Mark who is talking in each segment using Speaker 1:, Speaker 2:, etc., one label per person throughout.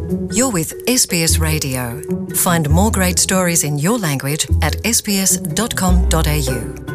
Speaker 1: You're with SBS Radio. Find more great stories in your language at sbs.com.au.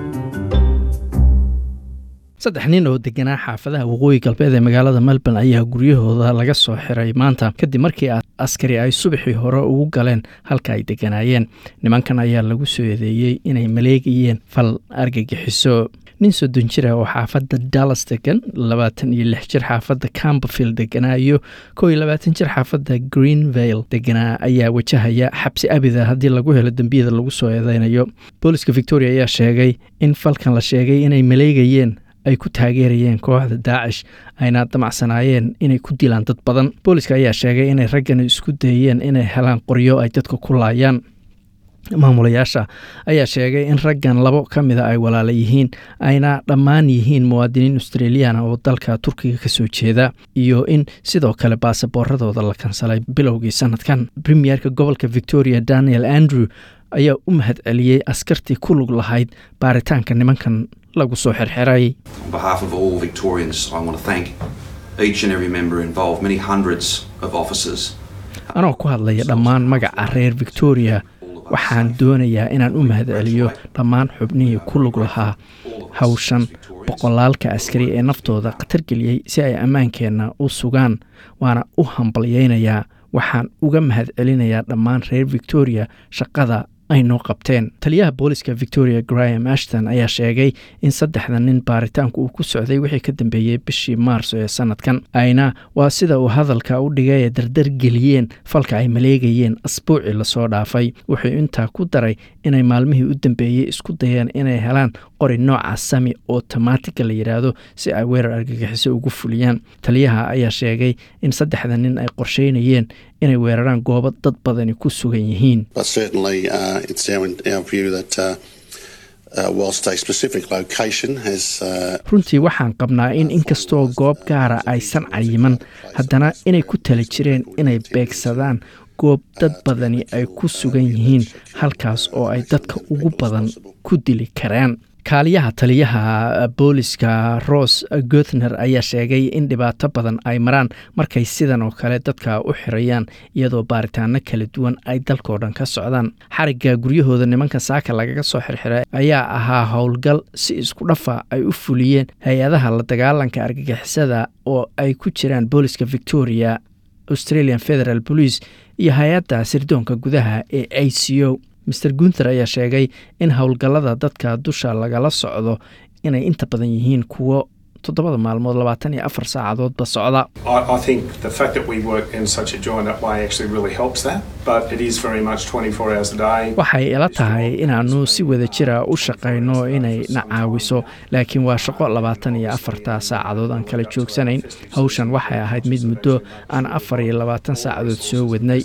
Speaker 2: saddex nin oo deganaa xaafadaha waqooyi galbeed ee magaalada melbourne ayaa guryahooda laga soo xiray maanta kadib markii askari ay subaxii hore ugu galeen halka ay deganaayeen nimankan ayaa lagu soo eedeeyey inay maleegayeen fal argagixiso nin soddon jir ah oo xaafadda dallas degan labaatan iyo lix jir xaafadda camberfield deganaa iyo kow iyo labaatan jir xaafadda greenvale deganaa ayaa wajahaya xabsi abida haddii lagu helo dembiyada lagu soo eedeynayo booliska victoria ayaa sheegay in falkan la sheegay inay maleegayeen ay ku taageerayeen kooxda daacish ayna damacsanaayeen inay ku dilaan dad badan booliska ayaa sheegay inay raggan isku dayeen inay helaan qoryo ay dadka ku laayaan maamulayaasha ayaa sheegay in raggan labo ka mida ay walaala yihiin ayna dhammaan yihiin muwaadiniin australiyaana oo dalka turkiga kasoo jeeda iyo in sidoo kale baasaboorradooda la kansalay bilowgii sanadkan premierka gobolka victoria daniel andrew ayaa u mahad celiyey askartii ku lug lahayd baaritaanka nimankan lagu soo xirxiray
Speaker 3: On behalf of all Victorians, I want to thank each and every member involved, many hundreds of officers.
Speaker 2: anoo ku hadlaya dhammaan magaca reer victoria waxaan doonayaa inaan u mahad celiyo dhammaan xubnihii ku lug lahaa hawshan boqolaalka askari ee naftooda khatar geliyey si ay ammaankeenna u sugaan waana u hambalyaynayaa waxaan uga mahad celinayaa dhammaan reer victoria shaqada ay noo qabteen taliyaha booliska victoria graham ashton ayaa sheegay in saddexda nin baaritaanku uu ku socday wixii ka dambeeyey bishii maarso ee sanadkan ayna waa sida uu hadalka u dhigay ee dardar geliyeen falka ay maleegayeen asbuucii lasoo dhaafay wuxuu intaa ku daray inay maalmihii u dambeeyey isku dayeen inay helaan qori nooca sami otomaatica la yidhaahdo si ay weerar argagixiso ugu fuliyaan taliyaha ayaa sheegay in saddexda nin ay qorsheynayeen inay weeraraan goobo dad badani ku sugan yihiin
Speaker 4: But certainly, uh, it's our, our view that uh, uh, whilst a specific location has uh,
Speaker 2: runtii waxaan qabnaa in inkastoo goob gaara aysan cayiman haddana inay ku tala jireen inay beegsadaan goob dad badani ay ku sugan yihiin halkaas oo ay dadka ugu badan ku dili karaan kaaliyaha taliyaha booliska ros gothner ayaa sheegay in dhibaato badan ay maraan markay sidan oo kale dadka u xirayaan iyadoo baaritaano kala duwan ay dalkao dhan ka socdaan xarigga guryahooda nimanka saaka lagaga soo xirxiray ayaa ahaa howlgal si isku dhafa ay u fuliyeen hay-adaha la dagaalanka argagixisada oo ay ku jiraan booliska victoria australian federal police iyo hay-adda sirdoonka gudaha ee a c o maer gunther ayaa sheegay in howlgallada dadka dusha lagala socdo inay inta badan yihiin kuwo toddobada maalmood labaatan iyo afar saacadoodba socda
Speaker 5: I, I think the fact that we work in such a joined up way actually really helps that, but it is very much 24 hours a day.
Speaker 2: waxay ila tahay inaannu si wada jira u shaqayno inay na caawiso laakiin waa shaqo labaatan iyo afarta saacadood aan kala joogsanayn hawshan waxay ahayd mid muddo aan afar iyo labaatan saacadood soo wadnay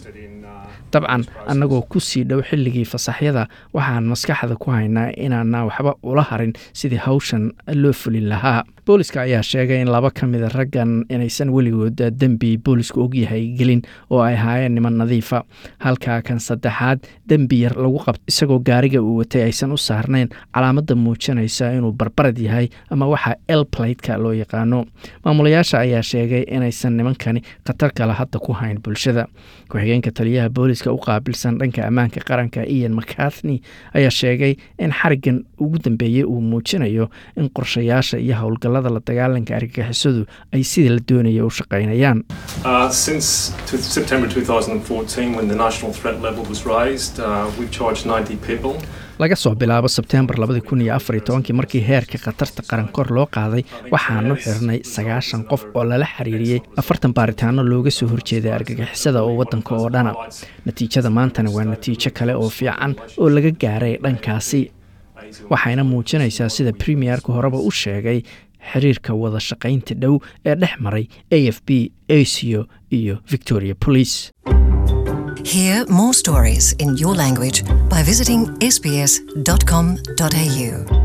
Speaker 2: dabcan annagoo ku sii dhow xilligii fasaxyada waxaan maskaxda ku haynaa inaana waxba ula harin sidii hawshan loo fulin lahaa booliska ayaa sheegay in laba ka mida raggan inaysan weligood dembi boolisku ogyahay gelin oo ay ahaayeen niman nadiifa halka kan saddexaad dembi yar lagu qabto isagoo gaariga uu watay aysan u saarnayn calaamadda muujinaysa inuu barbarad yahay ama waxa elplateka loo yaqaano maamulayaasha ayaa sheegay inaysan nimankani khatar kale hadda ku hayn bulshada ku-xigeenka taliyaha booliska u qaabilsan dhanka ammaanka qaranka ian mcarthney ayaa sheegay in xariggan ugu dambeeyey uu muujinayo in qorshayaasha iyo howlgallada la dagaalanka argagixisadu ay sidii la doonaya u shaqaynayaan
Speaker 5: Uh, since t- September 2014, when the national threat level was raised, uh, we've charged 90 people.
Speaker 2: laga soo bilaabo sebteembar labadi kun iyo afar iyo tobankii markii heerka khatarta qaran kor loo qaaday waxaanu xirnay sagaashan qof oo lala xiriiriyey afartan baaritaano looga soo horjeeday argagixisada oo waddanka oo dhana natiijada maantana waa natiijo kale oo fiican oo laga gaaray dhankaasi waxayna muujinaysaa sida premierka horeba u sheegay xiriirka wada shaqaynta dhow ee dhex maray a f b aco iyo victoria police
Speaker 1: Hear more stories in your language by visiting sbs.com.au.